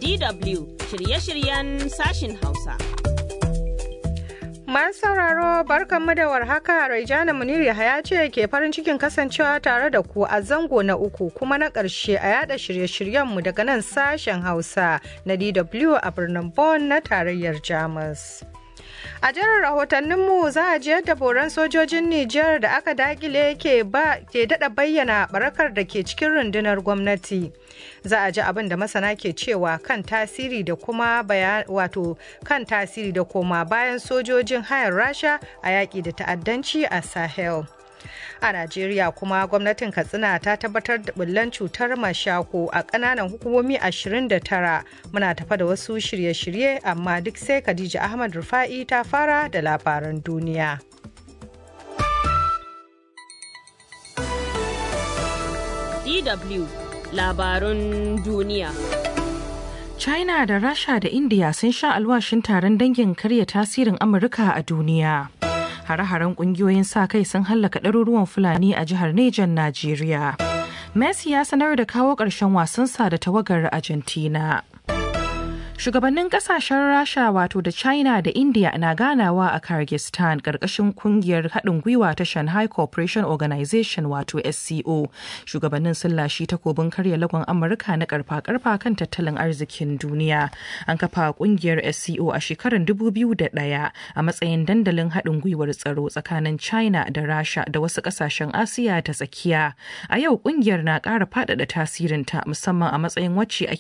DW shirye-shiryen sashin Hausa. Masu sauraro barkanmu da warhaka Raijana Munir Yahaya ce ke farin cikin kasancewa tare da ku a zango na uku kuma na ƙarshe a yada shirye-shiryenmu daga nan sashen Hausa na DW a birnin Bonn na tarayyar Jamus. A jiran rahotanninmu za a ji yadda boran sojojin Nijar da aka dakile ke daɗa bayyana barakar da ke cikin rundunar gwamnati. Za a ji abin da masana ke cewa kan tasiri da kuma wato kan tasiri da koma bayan sojojin hayar Rasha a yaƙi da ta'addanci a Sahel. a najeriya kuma gwamnatin katsina ta tabbatar da bullan cutar mashako a kananan hukumomi 29 muna tafa da wasu shirye-shirye amma duk sai khadija ahmad rufa'i ta fara da labaran duniya DW labarun duniya China da Rasha da India sun sha alwashin taron dangin karya tasirin Amurka a duniya. hare-haren kungiyoyin sa kai sun hallaka ɗaruruwan fulani a jihar Nejan Najeriya. Messi ya sanar da kawo ƙarshen wasansa da tawagar Argentina. Shugabannin kasashen Rasha wato da China da India na ganawa a Kyrgyzstan ƙarƙashin kungiyar haɗin gwiwa ta Shanghai Cooperation Organization wato SCO. Shugabannin sun lashi takobin karya lagon Amurka na karfa-karfa kan tattalin arzikin duniya. An kafa kungiyar SCO a shekarar 2001 a matsayin dandalin haɗin gwiwar tsaro tsakanin China da Rasha da wasu ƙasashen Asiya ta tsakiya. A yau kungiyar na ƙara faɗaɗa tasirinta musamman a matsayin wacce ake